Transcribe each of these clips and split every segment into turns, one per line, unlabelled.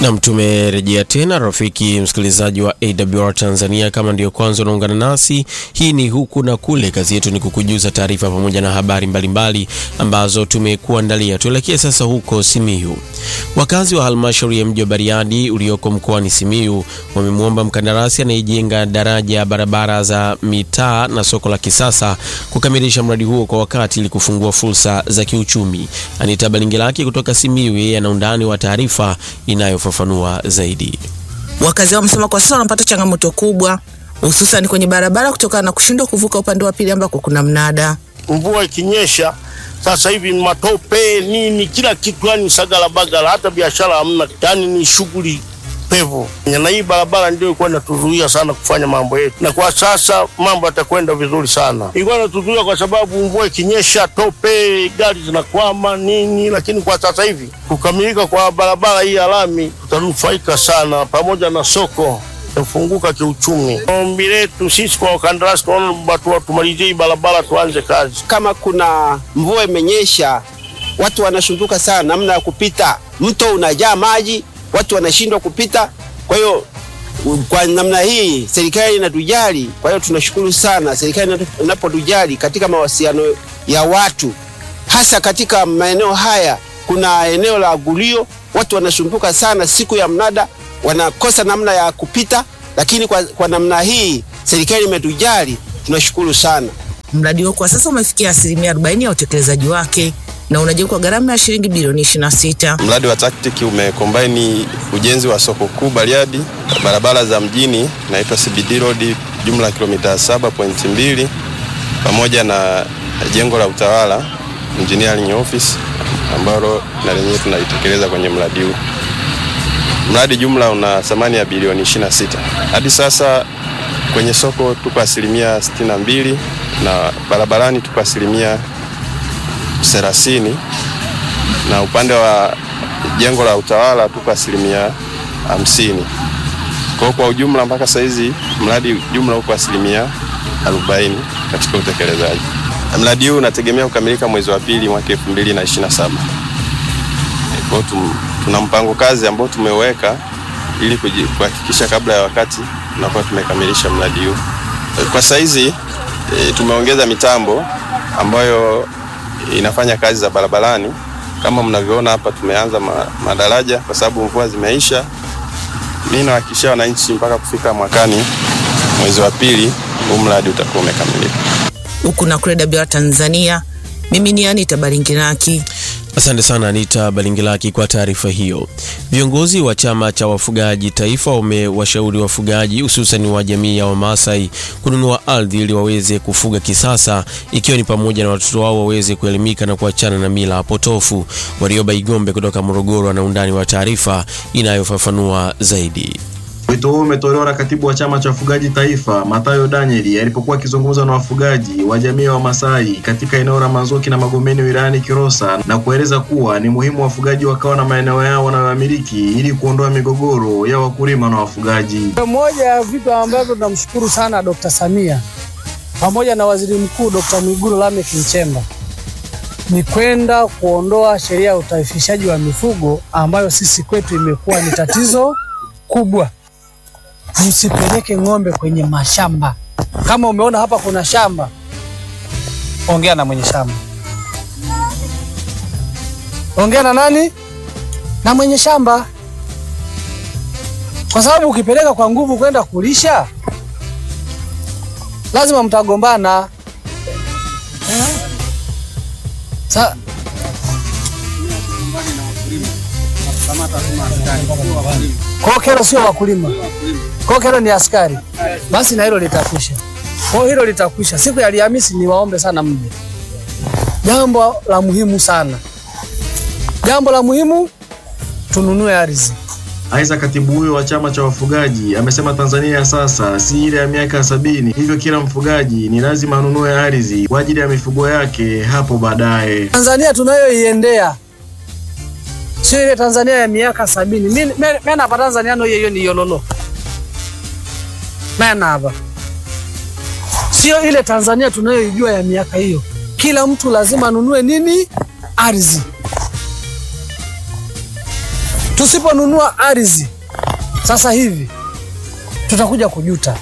Nam, tumerejea tena rafiki msikilizaji wa AWR Tanzania. Kama ndiyo kwanza unaungana nasi, hii ni huku na kule. Kazi yetu ni kukujuza taarifa pamoja na habari mbalimbali mbali ambazo tumekuandalia. Tuelekee sasa huko Simiyu. Wakazi wa halmashauri ya mji wa Bariadi ulioko mkoani Simiyu wamemwomba mkandarasi anayejenga daraja ya barabara za mitaa na soko la kisasa kukamilisha mradi huo kwa wakati ili kufungua fursa za kiuchumi. Anita Balingilaki kutoka Simiyu, yeye ana undani wa taarifa inayofafanua zaidi.
Wakazi wamesema kwa sasa wanapata changamoto kubwa hususan kwenye barabara kutokana na kushindwa kuvuka upande wa pili ambako kuna mnada.
Mvua ikinyesha sasa hivi ni matope nini, kila kitu yani sagala bagala, hata biashara hamna, yani ni shughuli pevu. Na hii barabara ndio ilikuwa inatuzuia sana kufanya mambo yetu, na kwa sasa mambo yatakwenda vizuri sana. Ilikuwa inatuzuia kwa sababu mvua ikinyesha, tope, gari zinakwama nini, lakini kwa sasa hivi kukamilika kwa barabara hii ya lami, tutanufaika sana, pamoja na soko tafunguka kiuchumi. Ombi letu sisi kwa wakandarasi, tunaomba tumalizie hii barabara, tuanze kazi.
Kama kuna mvua imenyesha, watu wanasumbuka sana namna ya kupita, mto unajaa maji, watu wanashindwa kupita. Kwa hiyo kwa namna hii serikali inatujali. Kwa hiyo tunashukuru sana serikali inapotujali katika mawasiliano ya watu, hasa katika maeneo haya. Kuna eneo la Gulio, watu wanasumbuka sana siku ya mnada wanakosa namna ya kupita, lakini kwa, kwa namna hii serikali imetujali, tunashukuru sana.
Mradi huo kwa sasa umefikia asilimia 40 ya utekelezaji wake na unajengwa kwa gharama ya shilingi bilioni 26.
Mradi wa TACTIC umekombaini ujenzi wa soko kuu Bariadi, barabara za mjini inaitwa CBD Road, jumla ya kilomita 7.2 pamoja na jengo la utawala engineering office ambalo na lenyewe tunalitekeleza kwenye mradi huu. Mradi jumla una thamani ya bilioni 26. Hadi sasa kwenye soko tuko asilimia 62 na barabarani tuko asilimia 30 na upande wa jengo la utawala tuko asilimia 50. Kwa kwa ujumla mpaka saizi mradi jumla uko asilimia 40 katika utekelezaji. Mradi huu unategemea kukamilika mwezi wa pili mwaka 2027. Kwa hiyo tuna mpango kazi ambao tumeweka ili kuhakikisha kabla ya wakati tunakuwa tumekamilisha mradi huu. Kwa saizi e, tumeongeza mitambo ambayo inafanya kazi za barabarani. Kama mnavyoona hapa, tumeanza ma, madaraja kwa sababu mvua zimeisha. Mimi nawahakikishia wananchi mpaka kufika mwakani mwezi wa pili huu mradi utakuwa umekamilika.
Huku na kule AWR Tanzania, mimi ni Anita Baringiraki.
Asante sana Anita Balingilaki kwa taarifa hiyo. Viongozi wa chama cha wafugaji taifa wamewashauri wafugaji hususan wa jamii ya Wamasai kununua ardhi ili waweze kufuga kisasa, ikiwa ni pamoja na watoto wao waweze kuelimika na kuachana na mila potofu. Warioba Igombe kutoka Morogoro ana undani wa taarifa inayofafanua zaidi.
Wito huo umetolewa na katibu wa chama cha wafugaji taifa Mathayo Danieli alipokuwa akizungumza na wafugaji wa jamii ya Wamasai katika eneo la Manzoki na Magomeni wilayani Kilosa na kueleza kuwa ni muhimu wafugaji wakawa na maeneo yao wanayoyamiliki ili kuondoa migogoro ya wakulima na wafugaji.
Moja ya vitu ambavyo tunamshukuru sana Dr. Samia pamoja na Waziri Mkuu Dr. Mwigulu Lameck Nchemba ni kwenda kuondoa sheria ya utaifishaji wa mifugo ambayo sisi kwetu imekuwa ni tatizo kubwa. Msipeleke ng'ombe kwenye mashamba. Kama umeona hapa kuna shamba, ongea na mwenye shamba. Ongea na nani? Na mwenye shamba, kwa sababu ukipeleka kwa nguvu kwenda kulisha, lazima mtagombana. Sa Kwa kero sio wakulima, kwa kero ni askari. Basi na hilo litakwisha, kwa hilo litakwisha. Siku ya Alhamisi niwaombe sana mje. Jambo la muhimu sana, jambo la muhimu, tununue ardhi.
Aidha, katibu huyo wa chama cha wafugaji amesema Tanzania ya sasa si ile ya miaka ya sabini, hivyo kila mfugaji ni lazima anunue ardhi kwa ajili ya mifugo yake hapo baadaye.
Tanzania tunayoiendea sio ile Tanzania ya miaka sabini. Mimi hapa Tanzania no hiyo ni yololo. Mimi hapa sio ile Tanzania tunayoijua ya miaka hiyo. Kila mtu lazima anunue nini? Ardhi. Tusiponunua ardhi sasa hivi tutakuja kujuta,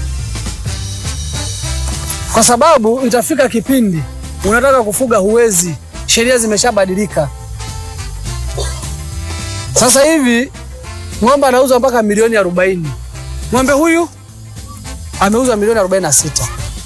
kwa sababu itafika kipindi unataka kufuga huwezi, sheria zimeshabadilika. Sasa hivi ng'ombe anauzwa mpaka milioni arobaini. Ng'ombe huyu ameuzwa milioni arobaini na sita.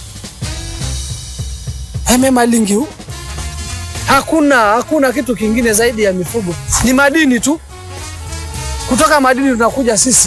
Eme malingi huu, hakuna hakuna kitu kingine zaidi ya mifugo, ni madini tu. Kutoka madini tunakuja sisi.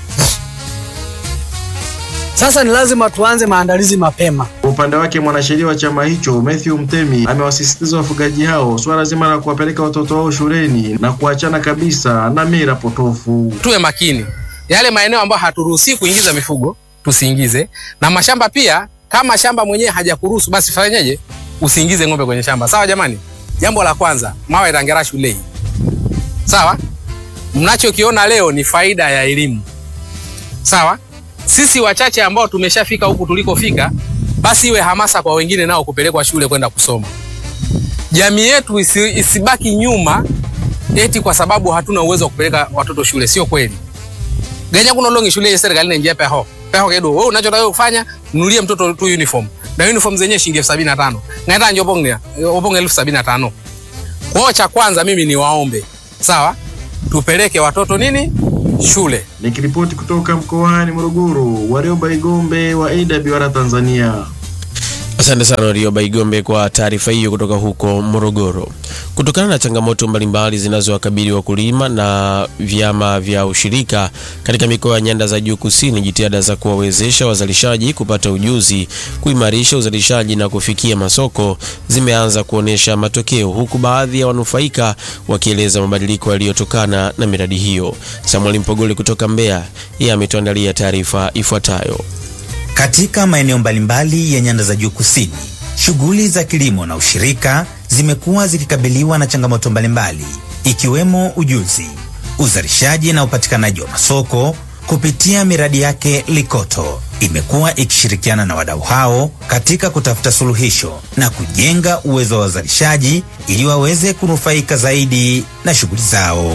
Sasa ni lazima tuanze maandalizi mapema.
Kwa upande wake mwanasheria wa chama hicho Matthew Mtemi amewasisitiza wafugaji hao swala zima la kuwapeleka watoto wao shuleni na kuachana kabisa na mila potofu.
tuwe makini yale maeneo ambayo haturuhusi kuingiza mifugo tusiingize, na mashamba pia. Kama shamba mwenyewe hajakuruhusu basi fanyeje? Usiingize ng'ombe kwenye shamba. Sawa jamani? Jambo la kwanza, mawe rangera shulei. Sawa, mnachokiona leo ni faida ya elimu. Sawa, sisi wachache ambao tumeshafika huku tulikofika, basi iwe hamasa kwa wengine nao kupelekwa shule kwenda kusoma. Jamii yetu isi, isibaki nyuma eti kwa sababu hatuna uwezo wa kupeleka watoto shule. Sio kweli. Ganya kuna longi shule ya serikali inaingia peho. Peho kedo. Wewe unachotaka kufanya, nunulie mtoto tu uniform. Na uniform zenyewe shilingi elfu sabini na tano. Ngaenda njobonge, obonge elfu sabini na tano. Kwa hiyo cha kwanza mimi ni waombe. Sawa? Tupeleke watoto nini? Shule.
Nikiripoti kutoka mkoani Morogoro, Warioba Igombe wa AWR Tanzania.
Asante sana Warioba Igombe kwa taarifa hiyo kutoka huko Morogoro. Kutokana na changamoto mbalimbali zinazowakabili wakulima na vyama vya ushirika katika mikoa ya nyanda za juu kusini, jitihada za kuwawezesha wazalishaji kupata ujuzi, kuimarisha uzalishaji na kufikia masoko zimeanza kuonyesha matokeo, huku baadhi ya wanufaika wakieleza mabadiliko yaliyotokana na miradi hiyo. Samuel Mpogole kutoka Mbeya, yeye ametuandalia taarifa ifuatayo.
Katika maeneo mbalimbali ya nyanda za juu kusini, shughuli za kilimo na ushirika zimekuwa zikikabiliwa na changamoto mbalimbali ikiwemo ujuzi, uzalishaji na upatikanaji wa masoko. Kupitia miradi yake, Likoto imekuwa ikishirikiana na wadau hao katika kutafuta suluhisho na kujenga uwezo wa wazalishaji ili waweze kunufaika zaidi na shughuli zao.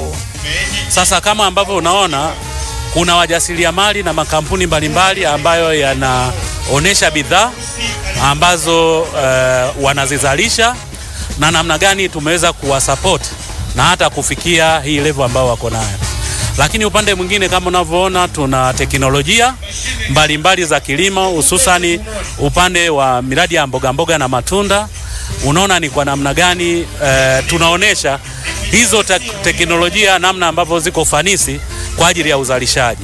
Sasa kama ambavyo unaona kuna wajasiriamali na makampuni mbalimbali ambayo yanaonesha bidhaa ambazo uh, wanazizalisha na namna gani tumeweza kuwasupport na hata kufikia hii level ambao wako nayo. Lakini upande mwingine kama unavyoona tuna teknolojia mbalimbali mbali za kilimo hususani upande wa miradi ya mboga mboga na matunda. Unaona ni kwa namna gani uh, tunaonesha hizo te teknolojia namna ambavyo ziko ufanisi kwa ajili ya uzalishaji.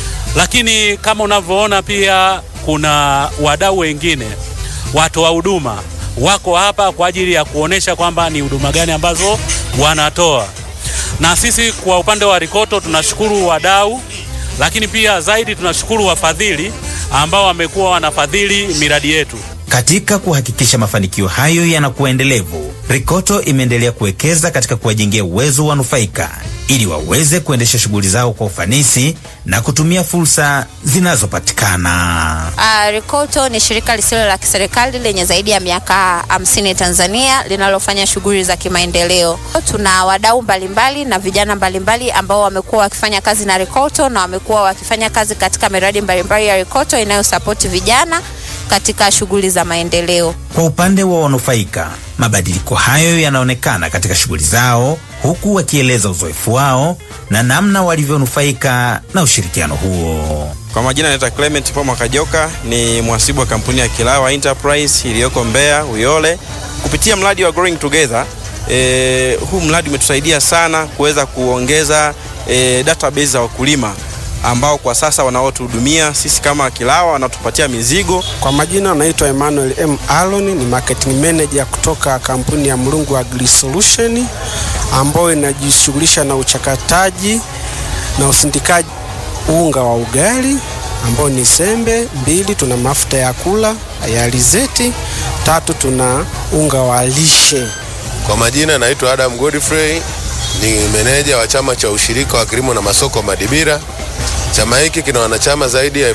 Lakini kama unavyoona pia kuna wadau wengine, watoa huduma wako hapa kwa ajili ya kuonesha kwamba ni huduma gani ambazo wanatoa. Na sisi kwa upande wa Rikoto tunashukuru wadau, lakini pia zaidi tunashukuru wafadhili ambao wamekuwa wanafadhili miradi yetu.
Katika kuhakikisha mafanikio hayo yanakuwa endelevu, Rikoto imeendelea kuwekeza katika kuwajengea uwezo wanufaika ili waweze kuendesha shughuli zao kwa ufanisi na kutumia fursa zinazopatikana.
Uh, Rikoto ni shirika lisilo la kiserikali lenye zaidi ya miaka hamsini Tanzania linalofanya shughuli za kimaendeleo. Tuna wadau mbalimbali na vijana mbalimbali ambao wamekuwa wakifanya kazi na Rikoto na wamekuwa wakifanya kazi katika miradi mbalimbali ya Rikoto inayosapoti vijana katika shughuli za maendeleo.
Kwa upande wa wanufaika, mabadiliko hayo yanaonekana katika shughuli zao, huku wakieleza uzoefu wao na namna walivyonufaika na ushirikiano huo.
Kwa majina naitwa Clement Poma Kajoka, ni mhasibu wa kampuni ya Kilawa Enterprise iliyoko Mbeya Uyole. Kupitia mradi wa Growing Together, e, huu mradi umetusaidia sana kuweza kuongeza e, database za wakulima ambao kwa sasa wanaotuhudumia sisi kama Kilawa wanatupatia mizigo.
Kwa majina naitwa Emmanuel M. Alon, ni marketing manager kutoka kampuni ya Mlungu Agri Solution ambayo inajishughulisha na uchakataji na usindikaji unga wa ugali ambao ni sembe. Mbili, tuna mafuta ya kula ya alizeti. Tatu, tuna unga wa lishe.
Kwa majina naitwa Adam Godfrey, ni meneja wa chama cha ushirika wa kilimo na masoko Madibira. Chama hiki kina wanachama zaidi ya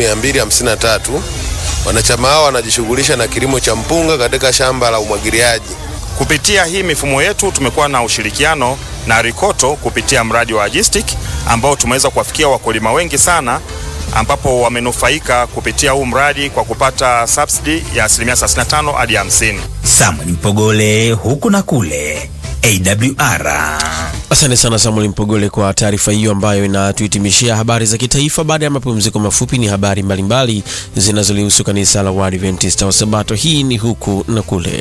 3253. Wanachama hao wanajishughulisha na kilimo cha mpunga katika shamba la umwagiliaji.
Kupitia hii mifumo yetu tumekuwa na ushirikiano na Rikoto kupitia mradi wa Agistic ambao tumeweza kuwafikia wakulima wengi sana ambapo wamenufaika kupitia huu mradi kwa kupata subsidy ya asilimia 35 hadi 50.
Samuel Mpogole huku na kule AWR.
Asante sana Samuel Mpogole kwa taarifa hiyo ambayo inatuhitimishia habari za kitaifa. Baada ya mapumziko mafupi, ni habari mbalimbali zinazolihusu kanisa la Waadventista wa Sabato. Hii ni huku na kule.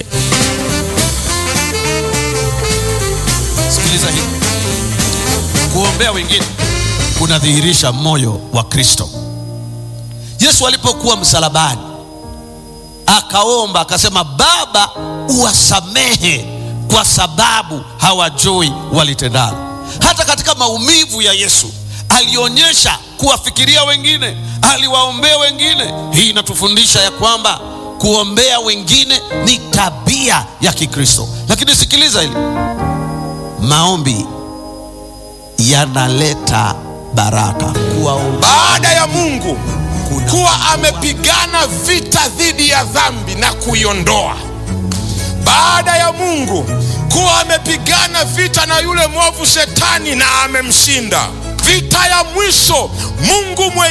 Sikiliza hii, kuombea wengine kunadhihirisha moyo wa Kristo. Yesu alipokuwa msalabani akaomba akasema, Baba, uwasamehe kwa sababu hawajui walitendalo. Hata katika maumivu ya Yesu alionyesha kuwafikiria wengine, aliwaombea wengine. Hii inatufundisha ya kwamba kuombea wengine ni tabia ya Kikristo. Lakini sikiliza hili, maombi yanaleta baraka. Kuwaombea
baada ya Mungu kuwa amepigana vita dhidi ya dhambi na kuiondoa, baada ya Mungu kuwa amepigana vita na yule mwovu Shetani na amemshinda, vita ya mwisho Mungu mwe